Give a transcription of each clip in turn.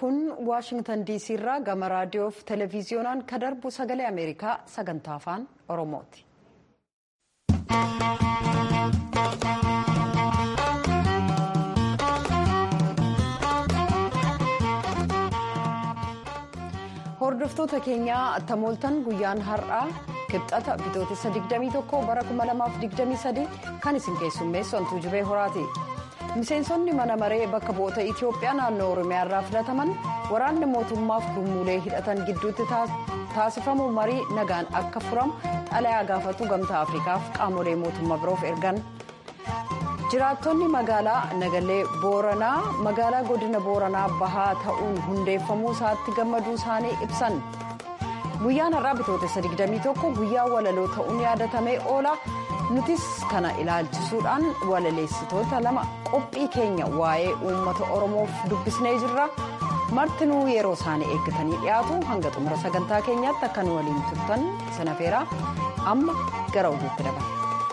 kun waashingtan diisii irraa gama raadiyoof televiziyoonaan ka darbu sagalee ameerikaa sagantaa afaan oromooti. hordoftoota keenyaa attamooltan guyyaan har'aa kibxata bitootessa 21 bara 2023 kan isin keessummeessu antuu jibee horaati. miseensonni mana maree bakka bu'oota itiyoophiyaa naannoo oromiyaa irraa filataman waraanni mootummaaf gurmuulee hidhatan gidduutti taasifamu marii nagaan akka furamu xalayaa gaafatu gamtaa afrikaaf qaamolee mootummaa biroof ergan jiraattonni magaalaa nagalee booranaa magaalaa godina booranaa bahaa ta'uun hundeeffamuu isaatti gammaduu isaanii ibsan guyyaan har'aa bitootessa 21 guyyaa walaloo ta'uun yaadatamee oola. nutis kana ilaalchisuudhaan walaleessitoota lama qophii keenya waa'ee uummata oromoof dubbisnee jirra martinuu yeroo isaanii eeggatanii dhiyaatu hanga xumura sagantaa keenyaatti akka nu waliin turtan sana feeraa amma gara oduutti dabala.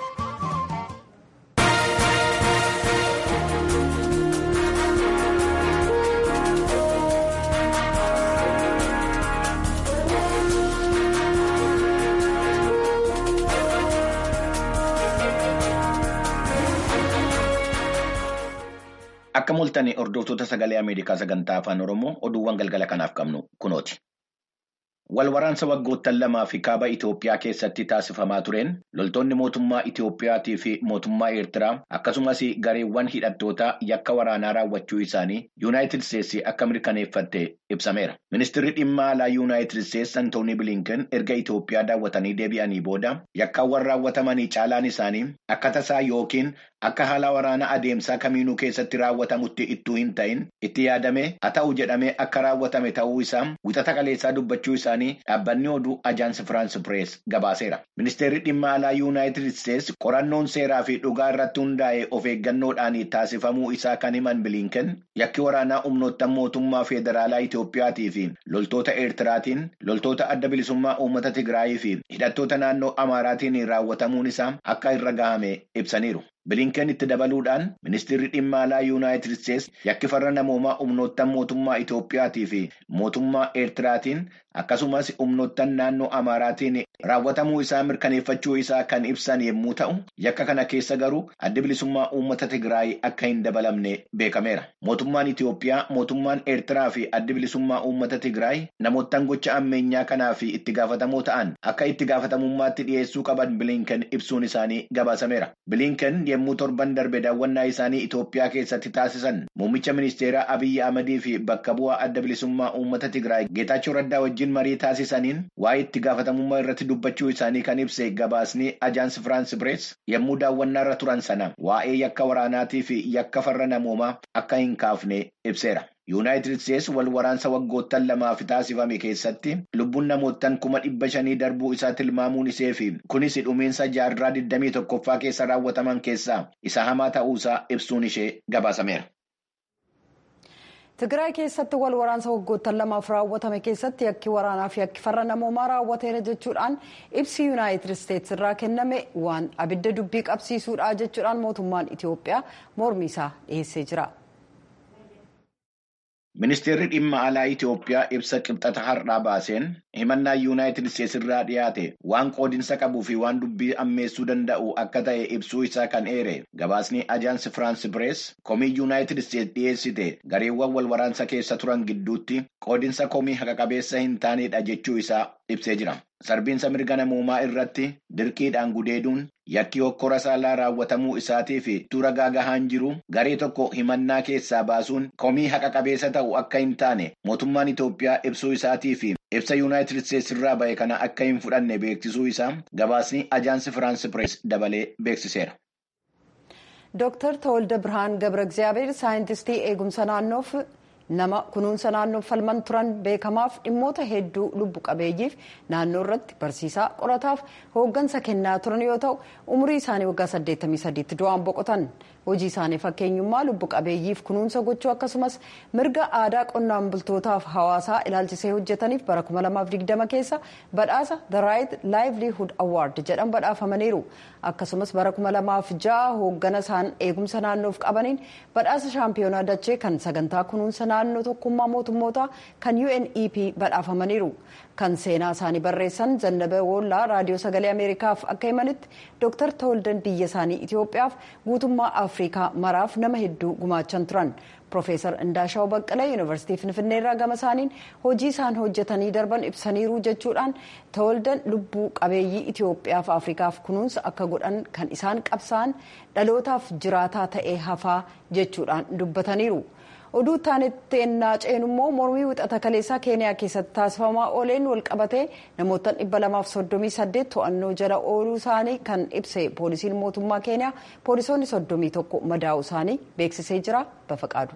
Akka mul'atan hordoftoota sagalee Ameerikaa sagantaa afaan Oromoo oduuwwan galgala kanaaf qabnu kunooti. Walwaraansa waggoottan lamaa fi kaaba Itoophiyaa keessatti taasifamaa tureen loltoonni mootummaa Itoophiyaatii fi mootummaa Eertiraa akkasumas gareewwan hidhattootaa yakka waraanaa raawwachuu isaanii Yuunaayitid Isteetsi akka mirkaneeffatte ibsameera. Ministeerri dhimma alaa Yuunaayitid Isteetsi Antoonii Bilinken erga Itoophiyaa daawwatanii deebi'anii booda yakkaawwan raawwatamanii caalaan isaanii akka tasaa yookiin akka haala waraana adeemsaa kamiinuu keessatti raawwatamutti ittuu hin ta'in itti yaadame haa ta'u jedhamee akka raawwatame ta'uu isaa wixata kaleessaa dubbachuu isaanii dhaabbanni oduu ajaansi firaansi pirees gabaaseera. Ministeerri dhimma alaa yuunaayitid isteetsi qorannoon seeraa fi dhugaa irratti hundaa'e of eeggannoodhaan taasifamuu isaa kan himan bilinken yakki waraanaa humnoottan mootummaa federaalaa Itoophiyaatii fi loltoota eertiraatiin loltoota adda bilisummaa uummata Tigraayii fi hidhattoota naannoo Amaaraatiin raawwatamuun isaa akka irra gahame ibsaniiru. bilinken itti dabaluudhaan ministeerri dhimma alaa yuunaayitid isteetsi yakki farra namoomaa humnoottan mootummaa Itoophiyaatii fi mootummaa eertiraatiin akkasumas humnoottan naannoo Amaaraatiin raawwatamuu isaa mirkaneeffachuu isaa kan ibsan yommuu ta'u yakka kana keessa garuu adda bilisummaa uummata Tigraay akka hin dabalamne beekameera. Mootummaan Itoophiyaa mootummaan eertiraa fi adda bilisummaa uummata Tigraay namoottan gocha ammeenyaa kanaa fi itti gaafatamoo ta'an akka itti gaafatamummaatti dhiyeessuu qaban bilinken ibsuun isaanii gabaasameera. bilinken yommuu torban darbe daawwannaa isaanii Itoophiyaa keessatti taasisan muummicha ministeeraa Abiyyi Ahmadii fi bakka bu'aa adda bilisummaa uummata Tigraay Geetaachoo Raddaa wajjin marii taasisaniin waa'ee itti gaafatamummaa irratti dubbachuu isaanii kan ibse gabaasni ajaansi Firaansi Pirees yommuu daawwannaa irra turan sana waa'ee yakka waraanaatii fi yakka farra namoomaa akka hin kaafne ibseera. Yuunaayitid Isteetsi wal waraansa waggoottan lamaaf taasifame keessatti lubbuun namoottan kuma dhibba shanii darbuu isaa tilmaamuun isee fi kunis dhumiinsa jaarraa 21ffaa keessa raawwataman keessaa isa hamaa ta'uusaa ibsuun ishee gabaasameera. Tigraay keessatti wal waraansa waggoottan lamaaf raawwatame keessatti yakki waraanaa fi yakki farra namoomaa raawwateera jechuudhaan ibsi yuunaayitid isteetsi irraa kenname waan abidda dubbii qabsiisuudha jechuudhaan mootummaan Itoophiyaa mormii isaa dhiyeessee jira. Ministeerri dhimma alaa Itoophiyaa ibsa qibxata har'aa baaseen himannaa yuunaayitid isteetsi irraa dhiyaate waan qoodinsa qabuu fi waan dubbii ammeessuu danda'u akka ta'e ibsuu isaa kan eere gabaasni ajaansi firaansi pirees komii yuunaayitid isteetsi dhiyeessite gareewwan wal waraansa keessa turan gidduutti qoodinsa komii haqa qabeessa hin taanedha jechuu isaa ibsee jira. Sarbiinsa mirga namoomaa irratti dirqiidhaan gudeeduun yakki hokkora saalaa raawwatamuu isaatii fi tura gaagahaan jiru garee tokko himannaa keessaa baasuun komii haqa qabeessa ta'u akka hin taane mootummaan Itoophiyaa ibsuu isaatii fi ibsa yuunaayitid isteetsi irraa ba'e kana akka hin fudhanne beeksisuu isaa gabaasni ajaansi firaansi pirees dabalee beeksiseera. Dooktar Tawalda Birhaan Gabra Egzaabeer saayintistii eegumsa naannoof nama kunuunsa naannoo falman turan beekamaaf dhimmoota hedduu lubbu qabeeyyiif naannoo irratti barsiisaa qorataaf hooggansa kennaa turan yoo ta'u umurii isaanii waggaa 83 du'aan boqotan hojii isaanii fakkeenyummaa lubbu qabeeyyiif kunuunsa gochuu akkasumas mirga aadaa qonnaan bultootaaf hawaasaa ilaalchisee hojjetaniif bara 2020 keessa badhaasa the right livelihood award jedhan badhaafamaniiru akkasumas bara 2006 hooggana isaan eegumsa naannoof qabaniin badhaasa shaampiyoonaa dachee kan sagantaa kunuunsa naannoo tokkummaa mootummootaa kan unep badhaafamaniiru kan seenaa isaanii barreessan zannabee woollaa raadiyoo sagalee ameerikaaf akka himanitti dooktar tawaldan biyya isaanii itiyoophiyaaf guutummaa afrikaa maraaf nama hedduu gumaachan turan Profeesar Indaashaw Baqqalee Yuunivarsiitii Finfinneerraa gama isaaniin hojii isaan hojjetanii darban ibsaniiru jechuudhaan tawaldan lubbuu qabeeyyii Itoophiyaaf Afrikaaf kunuunsa akka godhan kan isaan qabsaan dhalootaaf jiraataa ta'ee hafaa jechuudhaan dubbataniiru. oduu taanetti ennaa ceenu immoo mormii wixata kaleessaa keeniyaa keessatti taasifamaa ooleen walqabatee namoota 238 to'annoo jala ooluu isaanii kan ibse poolisiin mootummaa keeniyaa poolisoonni 31 madaa'uu isaanii beeksisee jira bafaqaadu.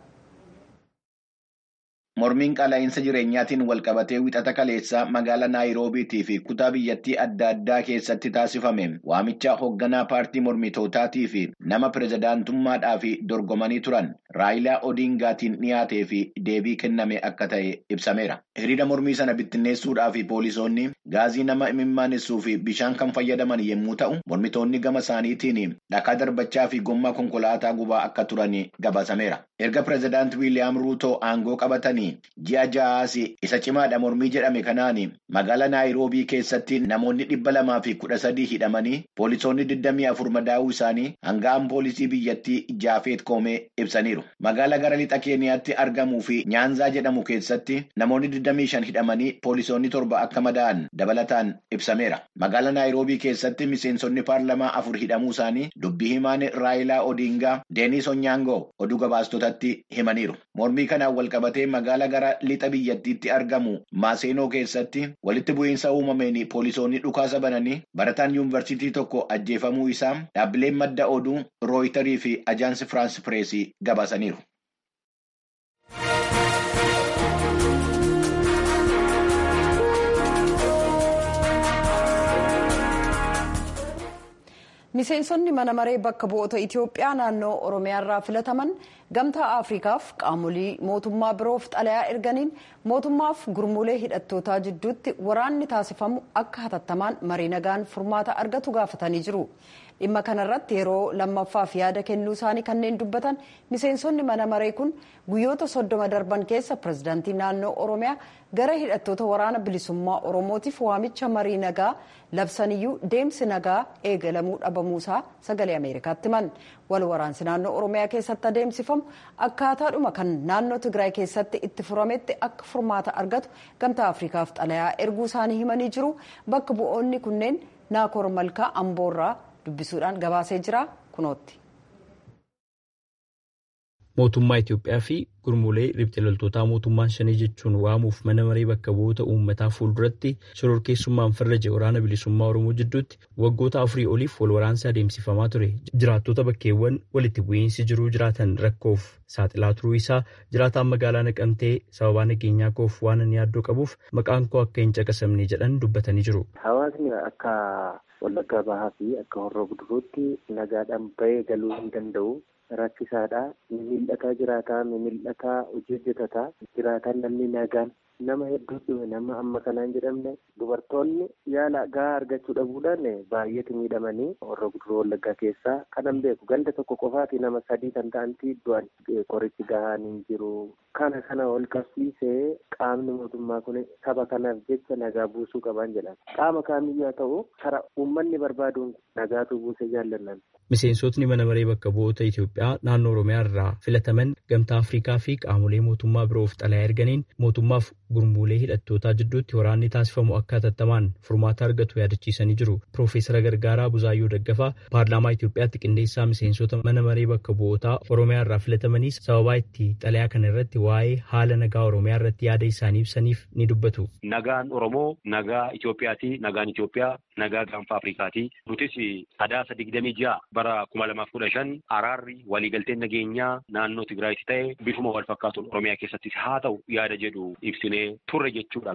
Mormiin qaala'insa jireenyaatiin walqabatee wixata kaleessaa magaalaa Naayiroobiitii fi kutaa biyyattii adda addaa keessatti taasifame waamicha hoogganaa paartii mormitootaatii fi nama pirezidaantummaadhaaf dorgomanii turan Raayilaa Odiingaatiin dhiyaatee fi deebii kenname akka ta'e ibsameera. Hiriira mormii sana bittinneessuudhaaf poolisoonni gaazii nama imimmaanesuu fi bishaan kan fayyadaman yommuu ta'u mormitoonni gama isaaniitiin dhakaa darbachaa fi gommaa konkolaataa gubaa akka turan gabaasameera. Erga pirezidaanti Wiiliyaam Ruutoo aangoo qabatanii ji'a ja'aas isa cimaadha mormii jedhame kanaan magaalaa naayiroobii keessatti namoonni dhibba lamaa fi kudha sadii hidhamanii poolisoonni digdamii afur madaa'uu isaanii hanga'an poolisii biyyattii jaafeet koomee ibsaniiru. Magaalaa gara lixa keeniyaatti argamuu fi nyaanzaa jedhamu keessatti namoonni digdamii shan hidhamanii poolisoonni torba akka madaa'an dabalataan ibsameera. Magaalaa naayiroobii keessatti miseensonni paarlamaa afur hidhamuu isaanii dubbii himaan raayilaa odiingaa deenis onyaangoo oduu gabaastotatti himaniiru. Mormii kanaan walqabatee magaalaa gara lixa biyyattiitti argamu maaseenoo keessatti walitti bu'iinsa uumameen poolisoonni dhukaasa bananii barataan yuunivarsiitii tokko ajjeefamuu isaa dhaabbileen madda oduu rooyitarii fi ajaansi firaans pireesii gabaasaniiru. miseensonni mana maree bakka bu'oota itiyoophiyaa naannoo oromiyaarraa filataman gamtaa afrikaaf qaamolee mootummaa biroof xalayaa erganiin mootummaaf gurmuulee hidhattootaa jidduutti waraanni taasifamu akka hatattamaan marii nagaan furmaata argatu gaafatanii jiru dhimma kanarratti yeroo lammaffaaf yaada kennuu isaanii kanneen dubbatan miseensonni mana maree kun guyyoota soddoma darban keessa pirezidaantii naannoo oromiyaa gara hidhattoota waraana bilisummaa oromootiif waamicha marii nagaa labsaniyyuu deemsi nagaa eegalamuu dhabamuusaa sagalee ameerikaatti himan wal waraansi naannoo oromiyaa keessatti adeemsifamu akkaataadhuma kan naannoo tigraay keessatti itti furametti akka furmaata argatu gamtaa afrikaaf xalayaa erguu isaanii himanii jiru bakka bu'oonni kunneen naakoor malkaa amboorraa dubbisuudhaan gabaasee jira kunootti. mootummaa Itoophiyaa fi gurmuulee riphxee loltootaa mootummaan shanii jechuun waamuuf mana maree bakka bu'oota uummataa fuulduratti shororkeessummaan farraje waraana bilisummaa Oromoo jidduutti waggoota afurii oliif wal waraansi adeemsifamaa ture. Jiraattota bakkeewwan walitti bu'iinsi jiruu jiraatan rakkoof saaxilaa turuu isaa jiraataan magaalaa naqamtee sababaa nageenyaa koof waan ani yaaddoo qabuuf maqaan koo akka hin caqasamne jedhan dubbatanii jiru. Hawaasni akka wallaggaa bahaa fi akka horroo guduruutti nagaadhaan bahee galuu hin danda'u. rakkisaadha mimil'ataa jiraataa mimil'ataa hojii hojjetataa jiraataan namni nagaan nama hedduu dhume nama amma kanaan jedhamne dubartoonni yaala gahaa argachuu dhabuudhaan baay'eetu miidhamanii horroo guduruu wallaggaa keessaa kanan beeku ganda tokko qofaati nama sadii kan ta'anti du'an qorichi gahaan hin jiru kana kana ol qabsiisee qaamni mootummaa kun saba kanaaf jecha nagaa buusuu qaban jedhan qaama kaamiyyuu haa ta'u kara uummanni barbaaduun nagaatu buusee jaallannan. Miseensotni mana maree bakka bu'oota Itoophiyaa naannoo Oromiyaa irraa filataman gamtaa Afrikaa fi qaamolee mootummaa biroof xalayaa erganiin mootummaaf gurmuulee hidhattootaa jidduutti waraanni taasifamu akka hatattamaan furmaata argatu yaadachiisanii jiru. Piroofeesara Gargaaraa Buzaayyoo Daggafaa paarlaamaa Itoophiyaatti qindeessaa miseensota mana maree bakka bu'ootaa Oromiyaa irraa filatamaniis sababaa itti xalayaa kana irratti waa'ee haala nagaa Oromiyaa irratti yaada isaanii ibsaniif ni dubbatu. Nagaan Oromoo nagaa Itoophiyaati. Nagaan Itoophiyaa nagaa gaanfa Afrikaati. Nutis sadaasa digdamii ja'a bara kuma lamaaf kudha shan araarri waliigalteen nageenyaa naannoo Tigraayitti ta'e bifuma wal fakkaatuun Oromiyaa keessattis haa ta'u yaada jedhu ibsinee turre jechuudha gaa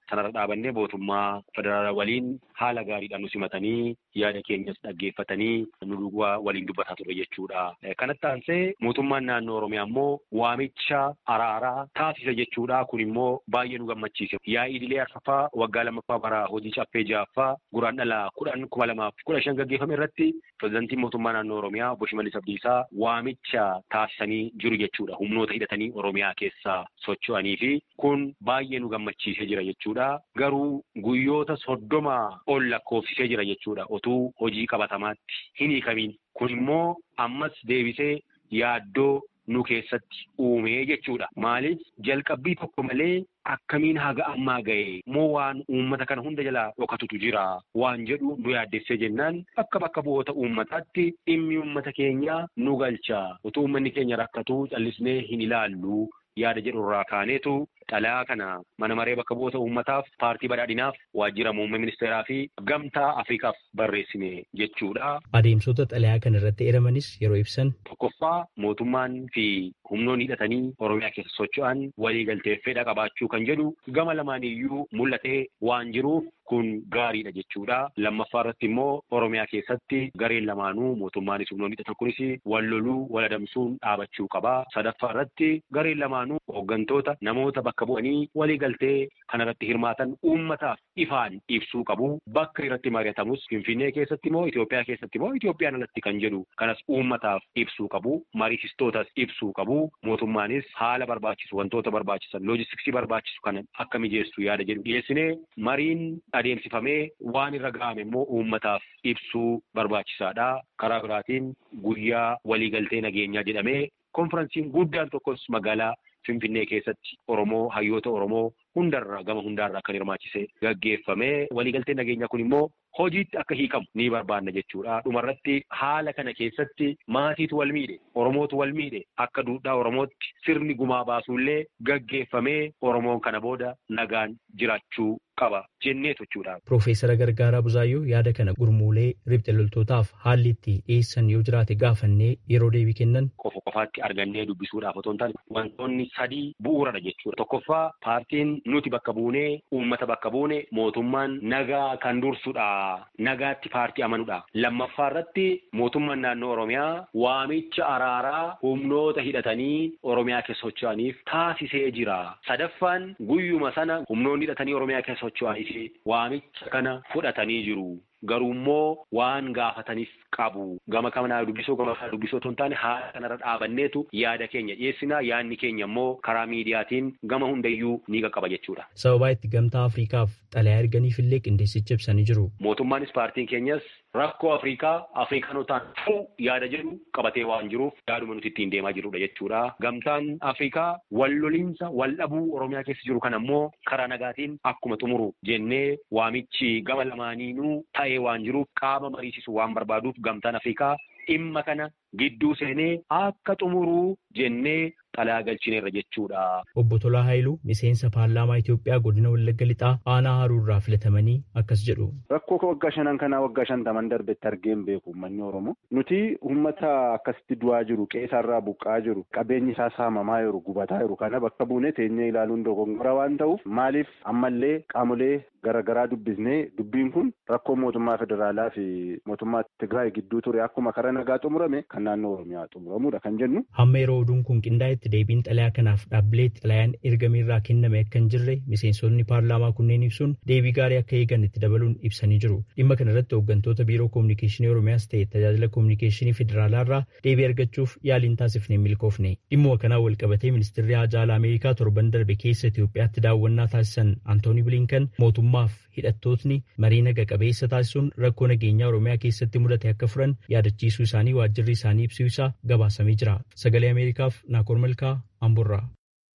sanarra dhaabannee mootummaa federaalaa waliin haala gaariidhaan nu simatanii yaada keenyas dhaggeeffatanii nu waliin dubbataa ture jechuudha. Kanatti aansee mootummaan naannoo Oromiyaa immoo waamicha araaraa taasisa jechuudha. Kun immoo baay'ee nu gammachiise. Yaa'ii idilee arfaffaa waggaa lammaffaa bara hojii caffee ja'affaa guraan dhala kudhan kuma lamaaf kudha shan gaggeeffame irratti pirezidaantiin mootummaa naannoo Oromiyaa obbo Shimallis Abdiisaa waamicha taasisanii jiru jechuudha. Humnoota hidhatanii Oromiyaa keessaa socho'anii fi kun baay'ee nu gammachiisee jira jechuudha. Garuu guyyoota soddoma ol lakkoofsisee jira jechuudha. Otuu hojii qabatamaatti hin hiikamiin. Kun immoo ammas deebisee yaaddoo nu keessatti uumee jechuudha. Maaliif jalqabbii tokko malee akkamiin haga ammaa ga'e moo waan uummata kana hunda jalaa dhokatutu jira waan jedhu nu yaaddessee jennaan akka bakka bu'oota uummataatti dhimmi uummata keenyaa nu galcha. Utuu uummanni keenya rakkatuu callisnee hin ilaallu yaada jedhu irraa kaaneetu xalayaa kana mana maree bakka bu'oota uummataaf paartii badhaadhinaaf waajjira muummee ministeeraa fi gamtaa afrikaaf barreessine jechuudha. Adeemsota xalayaa kana irratti eramanis yeroo ibsan. Tokkoffaa mootummaan fi humnoonni hidhatanii Oromiyaa keessa socho'an waliigaltee fedha qabaachuu kan jedhu gama lamaaniyyuu mul'atee waan jiruuf kun gaariidha jechuudha. Lammaffaa irratti immoo Oromiyaa keessatti gareen lamaanuu mootummaanis humnoonni hidhatan kunis wal loluu wal adamsuun dhaabachuu qaba. Sadaffaa irratti gareen lamaanuu hooggantoota namoota bakka bu'anii waliigaltee kanarratti hirmaatan uummataaf ifaan ibsuu qabu. Bakka irratti mari'atamus Finfinnee keessatti moo Itoophiyaa keessatti moo Itoophiyaan alatti kan jedhu kanas uummataaf ibsuu qabu. Mariisistootas ibsuu qabu. Mootummaanis haala barbaachisu wantoota barbaachisan loojistiksii barbaachisu kana akka mijeessu yaada jedhu dhiyeessinee mariin adeemsifamee waan irra ga'ame immoo uummataaf ibsuu barbaachisaadha. Karaa biraatiin guyyaa waliigaltee nageenyaa jedhamee konferansiin guddaan tokkos magaalaa Finfinnee keessatti Oromoo hayyoota Oromoo hundarraa gama hundaarraa kan hirmaachise gaggeeffamee waliigaltee nageenyaa kun immoo hojiitti akka hiikamu ni barbaanna jechuudha. Dhumarratti haala kana keessatti maatiitu wal miidhe Oromootu wal miidhe akka duudhaa Oromootti sirni gumaa baasuullee gaggeeffamee Oromoon kana booda nagaan jiraachuu qaba jenneetu jechuudha. Piroofeesara Gargaaraa Buzaayyoo yaada kana gurmuulee ribxe loltootaaf haalli itti dhiyeessan yoo jiraate gaafannee yeroo deebii kennan. Qofa qofaatti argannee dubbisuudhaaf otoo hin taane wantoonni sadii bu'uuradha jechuudha. Tokkoffaa paartiin nuti bakka buunee uummata bakka buune mootummaan nagaa kan dursudha. Nagaatti paartii amanudha. Lammaffaa irratti mootummaan naannoo Oromiyaa waamicha araaraa humnoota hidhatanii Oromiyaa keessa socho'aniif taasisee jira. Sadaffaan guyyuma sana humnoonni hidhatanii Oromiyaa keessa socho'aniif waamicha kana fudhatanii jiru. Garuu immoo waan gaafataniif qabu. Gama kanaa dubbisoo gama kanaa dubbisoo otoo hin taane haala kanarra dhaabanneetu yaada keenya dhiyeessina. Yaadni keenya immoo karaa miidiyaatiin gama hundayyuu ni qaqqaba jechuudha. Sababaa itti gamtaa Afriikaaf xalayaa erganiif illee qindeessicha ibsanii jiru. Mootummaanis paartiin keenyas rakkoo Afriikaa Afriikaanotaan fuu yaada jedhu qabatee waan jiruuf yaaduma nuti ittiin deemaa jirrudha jechuudha. Gamtaan Afriikaa wal loliinsa wal dhabuu Oromiyaa keessa jiru kana immoo karaa nagaatiin akkuma xumuru jennee waamichi gama lamaaniinuu ta'ee waan jiruuf qaama mariisisu waan barbaaduuf gamtaan Afriikaa dhimma kana gidduu seenee akka xumuruu jennee xalayaa galchineerra jechuudha. Obbo Tolaa Haayiluu miseensa paarlaamaa Itoophiyaa godina Wallagga Lixaa aanaa Haruurraa filatamanii akkas jedhu. Rakkoo waggaa shanan kanaa waggaa shantaman darbetti argeen beeku uummanni Oromoo. Nuti uummata akkasitti du'aa jiru qeesarraa buqqaa jiru qabeenyi isaa saamamaa jiru gubataa jiru kana bakka buunee teenyee ilaaluun dogongora waan ta'uuf maaliif ammallee qaamolee garaagaraa dubbisnee dubbiin kun rakkoo mootummaa federaalaa fi mootummaa Tigraay gidduu ture akkuma karaa nagaa xumurame kan naannoo Oromiyaa xumuramudha kan jennu. Hamma yeroo oduun kun qindaa'etti deebiin xalayaa kanaaf dhaabbilee xalayaan ergameerraa kenname akka hin jirre miseensonni paarlaamaa kunneen ibsuun deebii gaarii akka eegan itti dabaluun ibsanii jiru. Dhimma kana irratti hooggantoota biiroo koominikeeshinii Oromiyaas ta'e tajaajila koominikeeshinii federaalaarraa deebii argachuuf yaaliin taasifnee milkoofne. Dhimma kanaa wal qabatee ministeerri haajaalaa Ameerikaa torban darbe keessa Itoophiyaatti daawwannaa taasisan Antooni Bilinkan mootummaaf hidhattootni marii naga qabeessa taasisuun rakkoo nageenyaa Oromiyaa keessatti mudate akka furan yaadachiisuu isaanii waajjirri isaanii ibsuu isaa gabaasamee jira. Sagalee Ameerikaaf Naakoor Malkaa Amburraa.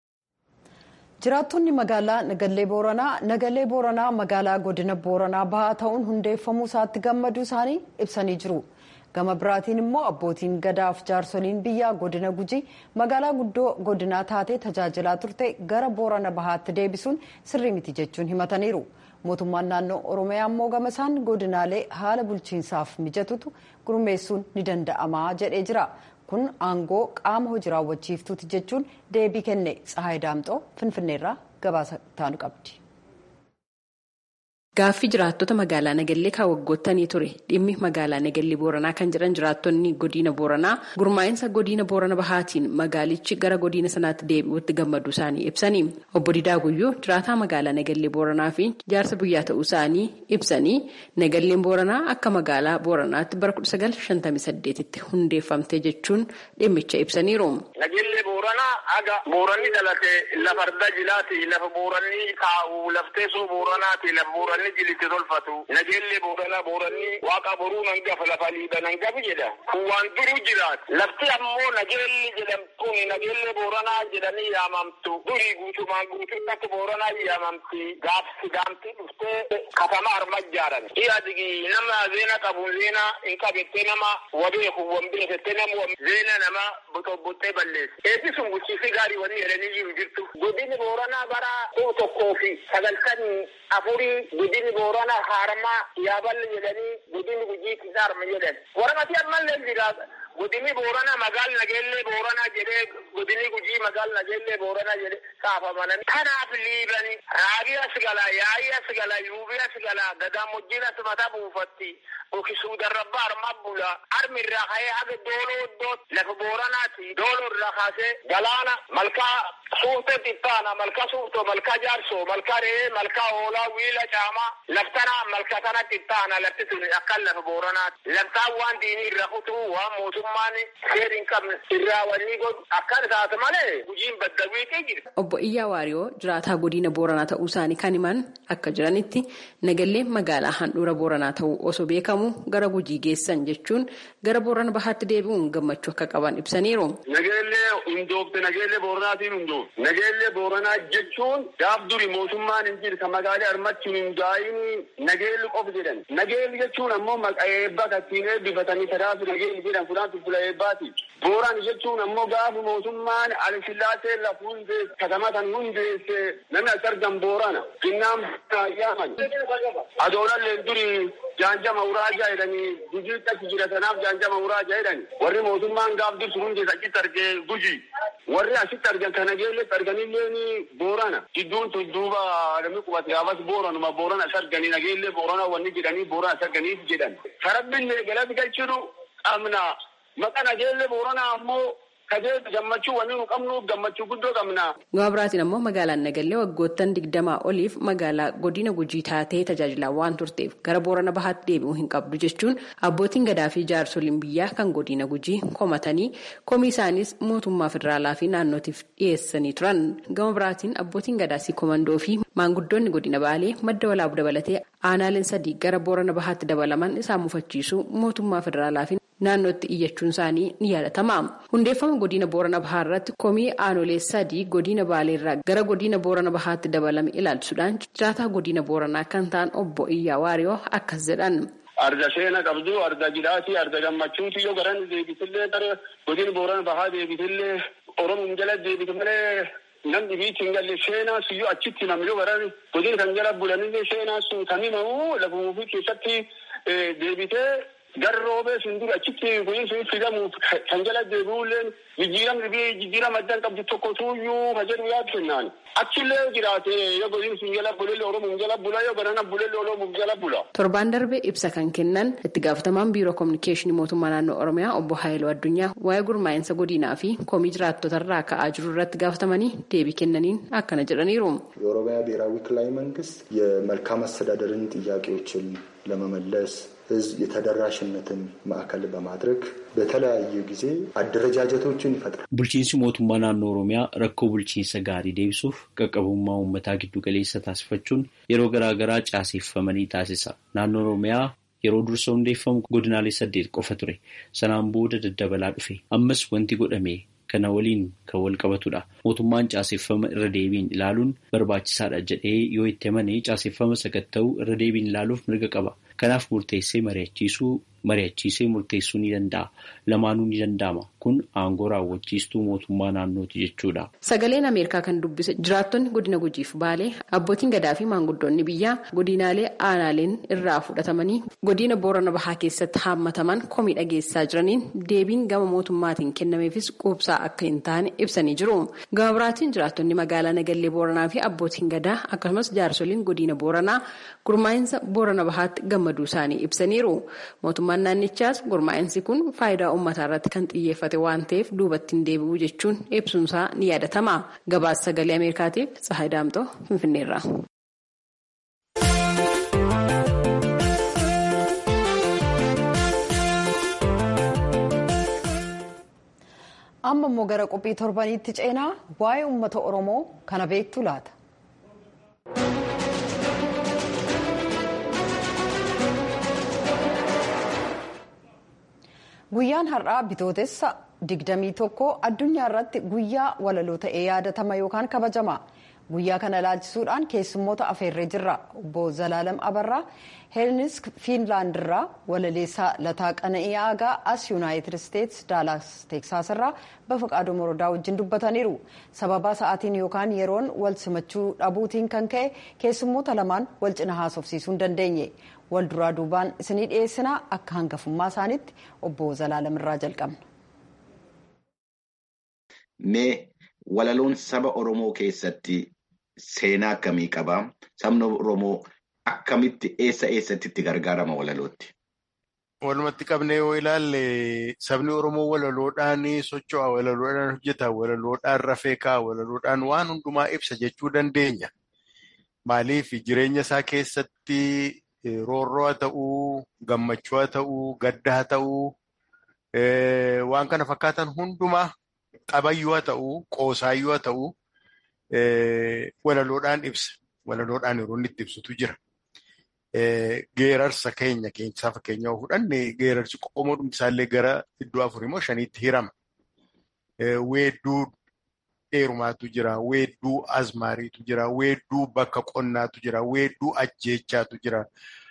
Jiraattonni magaalaa Nagallee Booranaa Nagallee Booranaa magaalaa godina Booranaa bahaa ta'uun hundeeffamuu isaatti gammaduu isaanii ibsanii jiru. Gama biraatiin immoo abbootiin gadaaf jaarsoliin biyyaa godina Gujii magaalaa guddoo godinaa taatee tajaajilaa turte gara Boorana bahaatti deebisuun sirrii miti jechuun himataniiru. Mootummaan naannoo Oromiyaa immoo gama isaan godinaalee haala bulchiinsaaf mijatutu gurmeessuun ni danda'ama jedhee jira. Kun aangoo qaama hojii raawwachiiftuuti jechuun deebii kenne Tsahaay Daamxoo Finfinneerraa gabaasa taanu qabdi. Gaaffii jiraattota magaalaa Nagallee kan waggootanii ture dhimmi magaalaa Nagallee Booranaa kan jiran jiraattonni godina Booranaa gurmaa'insa godina Boorana Bahaatiin magaalichi gara godina sanaatti deebi'uutti gammaduu isaanii ibsanii obbo Didaa Guyyoo jiraataa magaalaa Nagallee Booranaa fi jaarsa biyyaa ta'uu isaanii ibsanii Nagalleen Booranaa akka magaalaa Booranaatti bara 1958tti hundeeffamte jechuun dhimmicha ibsaniiru. Nagallee Booranaa aga Booranni dhalate lafa arda jilaati lafa Booranni taa'u lafteessoo Booranaati lafa Booranni. Booranni jilitti tolfatu nageellee boorana booranni waaqa boruu nan gafa lafa liiba nan gafi jedha kun waan duruu jiraat lafti ammoo nageelli jedhamtuun nageellee booranaa jedhanii yaamamtu durii guutumaan guututti akka booranaa yaamamti gaafsi gaamtii dhuftee katama arma ijaaran iya digi nama zeena qabu zeena hin qabettee nama wabeeku wambeefette nama zeena nama botobbottee balleessi eebbi sun bulchiisi gaarii wanni jedhanii jiru jirtu godini booranaa bara kuu tokkoo fi sagaltanii afurii godini boorana harama yaaballe jedhanii godini gujiitti harma jedhan waramati ammallee jira godini boorana magaal nageellee boorana jedhee godini gujii magaal nageellee boorana jedhe kaafamanan kanaaf liibani raabii as gala yaa'ii as gala yuubii as gala gadaamojjiin as mata buufatti okisuu darrabba arma bula armi irraa ka'ee haga dooloo iddoot lafa booranaati dooloo irraa kaasee galaana malkaa suufte xippaana malkaa suufto malkaa jaarsoo malkaa re'ee malkaa hoolaa wiila caamaa laftana malkaa tana xippaana lafti sun akkan lafa booranaati laftaan waan diinii irra kutuu waan mootummaan seer hin qabne irraa wanni godhu akkan taate malee gujiin badda wiiqee jira. Obbo Iyyaa Waariyoo jiraataa godina Booranaa ta'uu isaanii kan himan akka jiranitti nagallee magaalaa handhuura Booranaa ta'uu osoo beekamu gara gujii geessan jechuun gara Boorana Bahaatti deebi'uun gammachuu akka qaban ibsaniiru. Nageellee hundoofte nageellee Booranaatiin hundoofte nageellee Booranaa jechuun gaaf duri mootummaan hin jirre kan magaalaa armachuun hin daa'ini nageelli qof jedhan nageelli jechuun ammoo maqaa eebbaa kattiin eebbifatanii sadaasu nageelli jedhan fudhaatu fula eebbaati. Booraan jechuun ammoo gaafa mootummaan alisillaasee lafa hundeesse katama kan hundeesse namni as argan boorana jinnaan yaaman adoolalleen duri jaanjama uraajaa jedhanii gujii achi jira sanaaf jaanjama uraajaa jedhani warri mootummaan gaaf dursu hundeesse achitti argee gujii warri asitti argan kana geelletti arganilleen boorana jidduun tun duuba namni qubate gaafas booranuma boorana as arganii nageellee boorana wanni jedhanii boorana as arganiif jedhan sarabbiin galati galchinu qabna maqaa nageellee booranaa ammoo kajeelli gammachuu wanni nu qabnuuf gammachuu guddoo qabna. Gama biraatiin ammoo magaalaan Nagallee waggoottan digdamaa oliif magaalaa godina gujii taatee tajaajilaa waan turteef gara Boorana Bahaatti deebi'uu hin qabdu jechuun abbootiin gadaa fi jaarsoliin biyyaa kan godina gujii komatanii komii isaanis mootummaa federaalaa fi naannootiif dhiyeessanii turan. Gama biraatiin abbootiin gadaasii komandoo fi maanguddoonni godina Baalee madda walaabuu dabalatee aanaaleen sadii gara Boorana Bahaatti dabalaman isaan mufachiisuu mootummaa federaalaa fi naannootti iyyachuun isaanii ni yaadatama. Hundeeffama godina Boorana Bahaa irratti komii aanolee sadii godina Baaleerraa gara godina Boorana Bahaatti dabalame ilaalchisuudhaan jiraataa godina Booranaa kan ta'an obbo Iyyaa Waariyoo akkas jedhan. Arda seena qabdu, arda jidhaati, arda gammachuuti yoo garan deebisillee gara godina Boorana Bahaa deebisillee Oromoon jala deebite malee namni biitti hin galle seenaa suyyuu achitti namni yoo garan godina kan jala bulanillee seenaa sun kan himamu lafa ofii keessatti deebitee Garri roobee sun dura achitti kunuunsi fidamuuf kan jala deebi'ulleen jijjiiramni biyya jijjiirama addaan qabdu tokko tuuyyuu ka jedhu yaadu kennaan. Achillee jiraate yoo kunuunsi jala bulelle Oromoon jala bula yoo ganana bulelle Oromoon jala bula. Torbaan darbe ibsa kan kennan itti gaafatamaan biiroo kominikeeshinii mootummaa naannoo Oromiyaa obbo Haayiluu Addunyaa waa'ee gurmaa'insa godinaa fi komii jiraattotarraa ka'aa jiru irratti gaafatamanii deebii kennaniin akkana jedhaniiru. የኦሮሚያ ብሔራዊ ክልላዊ መንግስት የመልካም አስተዳደርን ጥያቄዎችን ለመመለስ ህዝብ የተደራሽነትን ማዕከል በማድረግ በተለያዩ ጊዜ አደረጃጀቶችን ይፈጥራል። Bulchiinsi mootummaa naannoo Oromiyaa rakkoo bulchiinsa gaarii deebisuuf qaqqabummaa uummataa giddu galeessa taasifachuun yeroo garaa garaa caaseeffamanii taasisa. Naannoo Oromiyaa yeroo dursa hundeeffamu godinaalee saddeet qofa ture. Sanaan booda daddabalaa dhufe. Ammas wanti godhame kana waliin kan wal qabatudha. Mootummaan caaseeffama irra deebiin ilaaluun barbaachisaadha jedhee yoo itti amane caaseeffama sakatta'uu irra deebiin ilaaluuf mirga qaba. Kanaaf murteessee mari'achiisuu mari'achiisee murteessuu ni danda'a. Lamaanuu ni danda'ama. Kun aangoo raawwachiistuu mootummaa naannooti jechuudha. Sagaleen Ameerikaa kan dubbise jiraattonni godina gujiif baalee abbootiin gadaa fi maanguddoonni biyyaa godinaalee aanaaleen irraa fudhatamanii godina boorana bahaa keessatti haammataman komii dhageessaa jiraniin deebiin gama mootummaatiin kennameefis quubsaa akka hin taane ibsanii jiru. Gama biraatiin jiraattonni magaalaa Nagallee Booranaa fi abbootiin gadaa akkasumas jaarsoliin godina Booranaa gurmaa'insa Boorana Bahaatti gammaduu isaanii ibsaniiru. Mootummaan naannichaas gurmaa'insi kun faayidaa uummataa irratti kan xiyyeeffate waan ta'eef duubatti hin deebi'u jechuun ibsuunsaa ni yaadatama. Gabaasa sagalee Ameerikaatiif Tsahaay Daamtoo Finfinneerra. amma immoo gara qophii torbaniitti ceenaa waa'ee uummata oromoo kana beektu laata. guyyaan har'aa bitootessa digdamii tokko addunyaa irratti guyyaa walaloo ta'ee yaadatama yookaan kabajama guyyaa kana ilaalchisuudhaan keessummoota afeerree jirra obbo zalaalam abarraa heelnisk fiinlaand irraa walaleessaa lataa qana'ii aagaa as yuunaayitid isteets daalaas teeksaas irraa bafaqaaduu morodaa wajjin dubbataniiru sababa sa'aatiin yookaan yeroon wal simachuu dhabuutiin kan ka'e keessummoota lamaan wal cina haasofsiisuu hin dandeenye wal duraa duubaan isinii dhiyeessinaa akka hangafummaa isaaniitti obbo zalaalam irraa jalqabna. Mee walaloon saba Oromoo keessatti seenaa akkamii qabaa? Sabni Oromoo akkamitti eessa eessatti itti gargaarama walalootti? Walumatti qabnee yoo ilaalle sabni Oromoo walaloodhaan socho'a, walaloodhaan hojjeta, walaloodhaan rafee kaa'a, walaloodhaan waan hundumaa ibsa jechuu dandeenya. Maaliif jireenya isaa keessatti roorroo haa ta'uu, gammachuu haa ta'uu, gadda haa ta'uu, waan kana fakkaatan hundumaa qabayyuu haa ta'uu, qoosaayyuu haa ta'uu, walaloodhaan ibsa. Walaloodhaan yeroo inni itti ibsutu jira. Geerarsa keenya keessaa fakkeenyaa fudhanne geerarsi qomoo isaallee gara iddoo afurii moo shaniitti hirama. Weedduu dheerumaatu jira. Weedduu azmaariitu jira. Weedduu bakka qonnaatu jira. Weedduu ajjeechaatu jira.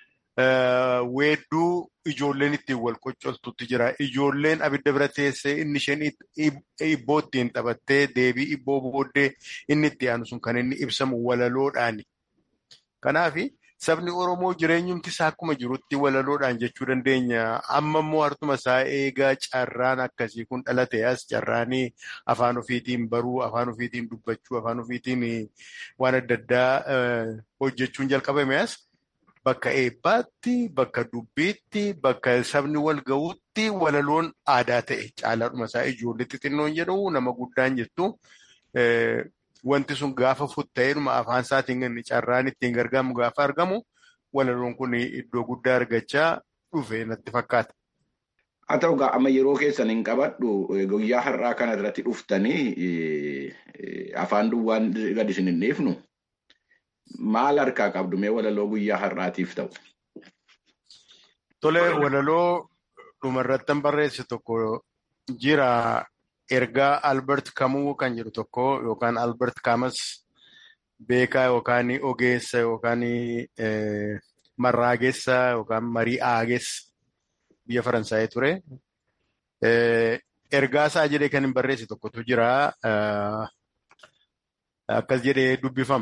Weedduu ijoolleen ittiin wal qoccoltuutu jira. Ijoolleen abidda bira teessee inni isheen ibboo ittiin taphattee deebii ibboo booddee inni itti aanu sun kan inni ibsamu walaloodhaani. Kanaafi sabni Oromoo jireenyumti isaa akkuma jirutti walaloodhaan jechuu dandeenya. Amma immoo hartuma isaa eegaa carraan akkasii kun dhalate as carraanii afaan ofiitiin baruu, afaan ofiitiin dubbachuu, afaan ofiitiin waan adda addaa hojjechuun jalqabame as bakka eebbaatti, bakka dubbiitti, bakka sabni wal ga'utti walaloon aadaa ta'e caalaadhuma isaa ijoollee xixinnoon jedhu nama guddaan jettu. Wanti sun gaafa futta'eedhuma afaan isaatiin carraan ittiin gargaaramu gaafa argamu walaloon kun iddoo guddaa argachaa dhufe natti fakkaata. Haa ta'u egaa amma yeroo keessan hin qabadhu guyyaa har'aa kana irratti dhuftanii afaan duwwaan gadi isin hin dhiifnu maal harkaa qabdu mee walaloo guyyaa har'aatiif ta'u? Tole walaloo dhumarrattan barreesse tokko jira. Ergaa Albert Kamuu kan jedhu tokko yookaan Albert Kamas beekaa yookaan ogeessa yookaan marraageessa yookaan marii aageessa biyya Faransaayii ture. Ergaa isaa jedhee kan hin barreesse tokkotu jira. Akkas jedhee dubbifama.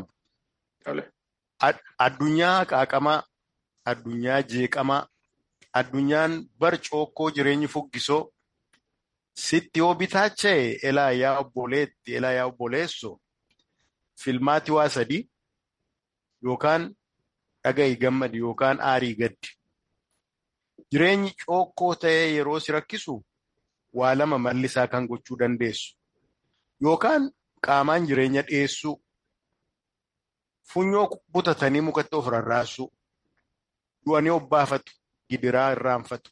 Addunyaa qaaqamaa, addunyaa jeeqamaa, addunyaan barcookkoo jireenyi fuggisoo. Sitti yoo bitaacha'e elaa yaa obboleetti elaa yaa obboleesso filmaati waa sadii yookaan dhaga'i gammadi yookaan aarii gaddi. Jireenyi cookkoo ta'ee yeroo si rakkisu waa lama mallisaa kan gochuu dandeessu. Yookaan qaamaan jireenya dhiyeessuu, funyoo butatanii mukatti of rarraasuu, du'anii obbaafatu, gidiraa irraanfatu.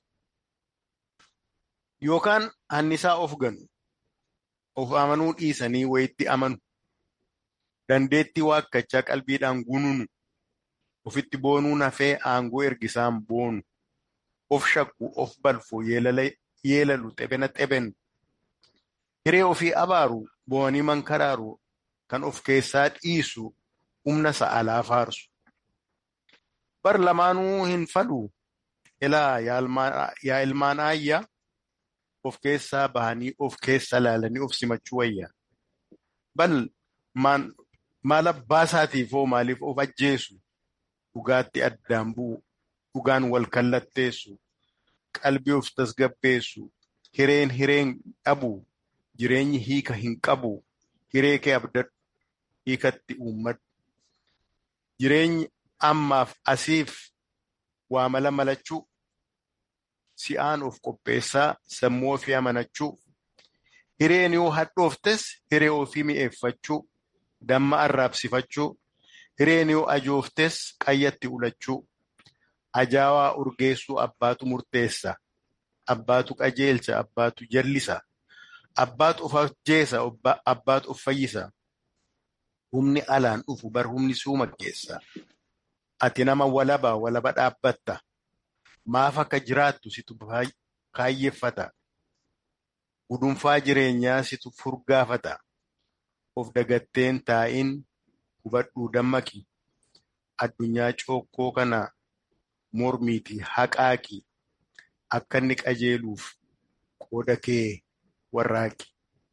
Yookaan hannisaa of ganu, of amanuu dhiisanii wayitti amanu, dandeettii waakkachaa qalbiidhaan gununu, ofitti boonuu hafee aangoo ergisaan boonu, of shakku, of balfu, yeelalu, xebena xebenu, hiree ofii abaaru, bo'anii mankaraaru, kan of keessaa dhiisu, humna sa'alaa faarsu. Bar lamaanuu hin falu, ilaa yaa ilmaan aayyaa of keessaa bahanii of keessa laalanii of simachuu wayya. Bal maal abbaa isaatiif hoo maaliif of ajjeesu dhugaatti addaan bu'u dhugaan wal kallatteessu qalbii of tasgabbeessu hireen hireen dhabu jireenyi hiika hin qabu hiree kee abdadhu hiikatti uummadhu. Jireenyi ammaaf asiif waa mala malachuu si'aan of qopheessaa sammuu ofii amanachuu hireen yoo hadhooftes hiree ofii mi'eeffachuu damma arraabsifachuu hireen yoo ajooftes qayyatti ulachuu ajaawaa urgeessuu abbaatu murteessa abbaatu qajeelcha abbaatu jallisa abbaatu of ajjeesa abbaatu of fayyisa humni alaan dhufu bar humni suuma keessa ati nama walaba walaba dhaabbatta maaf akka jiraattu situ kaayyeeffata gudunfaa jireenyaa situ furgaafata of dagatteen taa'in hubadhuu dammaqi addunyaa cookkoo kana mormiiti haqaaqi akka inni qajeeluuf qooda kee warraaqi.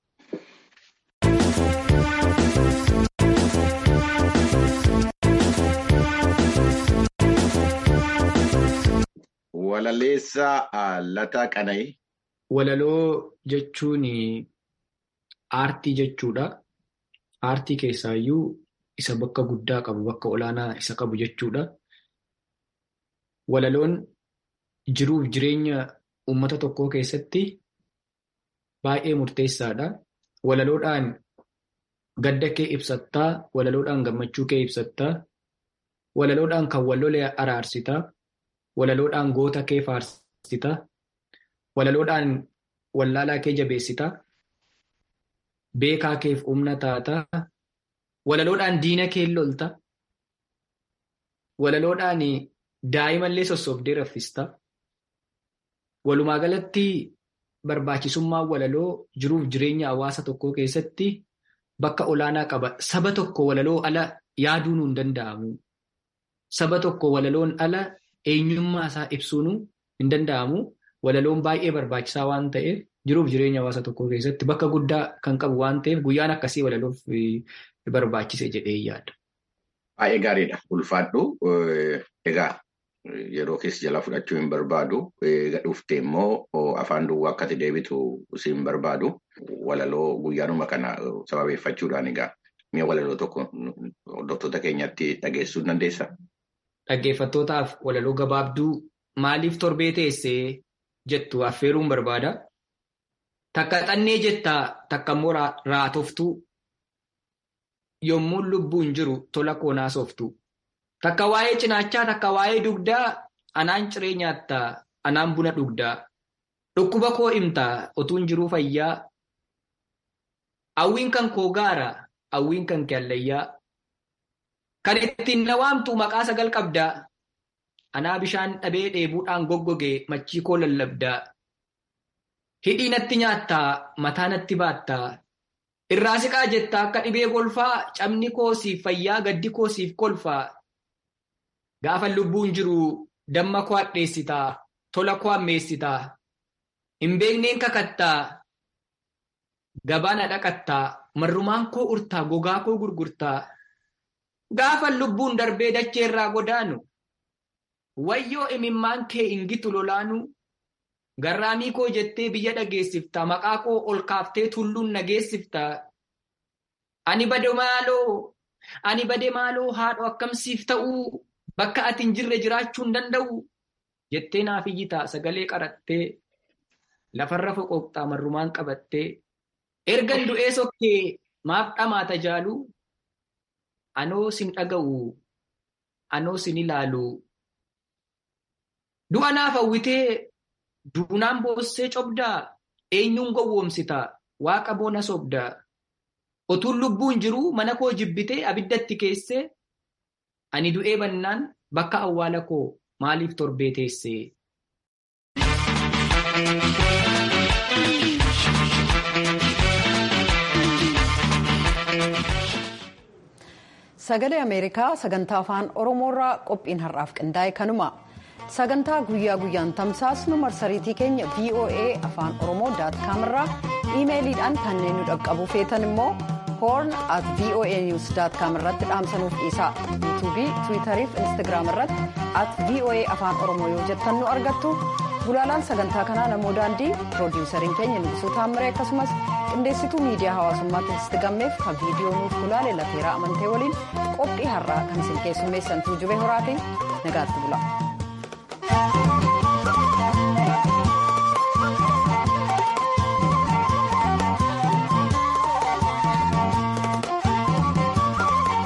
Walaleessaa Lataa Qana'ii. Walaloo jechuun aartii jechuudha. Aartii keessaayyuu isa bakka guddaa qabu, bakka olaanaa isa qabu jechuudha. Walaloon jiruuf jireenya uummata tokkoo keessatti baay'ee murteessaadha. Walaloodhaan gadda kee ibsattaa, walaloodhaan gammachuu kee ibsattaa, walaloodhaan kan wal-lole araarsitaa, walaloodhaan goota kee faarsitaa, walaloodhaan wallaalaa kee jabeessitaa, beekaa keef humna taataa, walaloodhaan diina kee lolta, walaloodhaan daa'imallee sossobdee raffistaa. Walumaa galatti barbaachisummaan walaloo jiruuf jireenya hawaasa tokkoo keessatti bakka olaanaa qaba. Saba tokko walaloo ala yaaduun hin danda'amu. Saba tokko walaloon ala eenyummaa isaa ibsuun hin danda'amu. Walaloon baay'ee barbaachisaa waan ta'eef jiruuf jireenya hawaasa tokkoo keessatti bakka guddaa kan qabu waan ta'eef guyyaan akkasii walaloof barbaachise jedhee yaada. Baay'ee gaariidha. Ulfaadhu. Egaa yeroo keessa jalaa fudhachuu hin barbaadu. Dhuftee immoo afaan duwwaa akkati deebitu si hin barbaadu. Walaloo guyyaanuma kana sababeeffachuudhaan egaa mi'a walaloo tokko hordoftoota keenyatti dhageessuu dandeessaa? Dhaggeeffattootaaf walaloo gabaabduu maaliif torbee teessee jettu affeeruun barbaada. Takka xannee jettaa takka immoo raatoftuu yommuu lubbuun jiru tola koonaa sooftu. Takka waa'ee cinaachaa takka waa'ee dugdaa anaan ciree nyaattaa anaan buna dhugdaa. Dhukkuba koo himtaa otuun jiruu fayyaa. Hawwiin kan koo gaara hawwiin kan kallayyaa. Kan ittiin na waamtu maqaa sagal qabdaa. Anaa bishaan dhabee dheebuudhaan goggogee machii koo lallabdaa. Hidhii natti nyaattaa mataa natti baattaa. Irraa siqaa jettaa akka dhibee golfaa cabni koo siif fayyaa gaddi koo siif kolfaa. Gaafa lubbuun jiru damma koo hadheessitaa tola koo ammeessitaa. Hin beekneen kakattaa. Gabaana dhaqattaa marrumaan koo urtaa gogaa koo gurgurtaa. Gaafa lubbuun darbee dachee irraa godaanu. Wayyoo imimmaan kee ingitu lolaanu. Garraamii koo jettee biyya dhageessifta maqaa koo ol kaaftee tulluun nageessifta. Ani bade maaloo ani bade maaloo haadho akkamsiif ta'uu bakka ati hin jirre jiraachuu hin danda'u jettee naaf iyyitaa sagalee qarattee lafarra foqooqxaa marrumaan qabattee ergan du'ee sokkee maaf dhamaata jaaluu anoo sin dhaga'u anoo sin ilaalu du'a naaf hawwitee duunaan boossee cobdaa eenyuun gowwoomsitaa waaqa boona sobdaa otuun lubbuun jiruu mana koo jibbitee abiddatti keessee ani du'ee bannaan bakka awwaala koo maaliif torbee teessee. Sagalee Ameerikaa sagantaa afaan Oromoorraa qophiin har'aaf qindaa'e kanuma. sagantaa guyyaa guyyaan tamsaasnu marsariitii keenya voa afaan oromoo daatkaam irraa iimeeliidhaan kanneen nu dhaqqabuu feetan immoo hoorn at voa news daatkaam irratti dhaamsanuuf dhiisaa yuutuubii tiwiitarii fi instagiraam irratti at voa afaan oromoo yoo jettan nu argattu gulaalaan sagantaa kanaa namoo daandii piroodiwusariin keenya nibisuu taammiree akkasumas qindeessituu miidiyaa hawaasummaa tigisti gammeef kan viidiyoo nuuf gulaale lateeraa amantee waliin qophii har'aa kan isin keessummeessantuu jubee horaatiin nagaatti bula.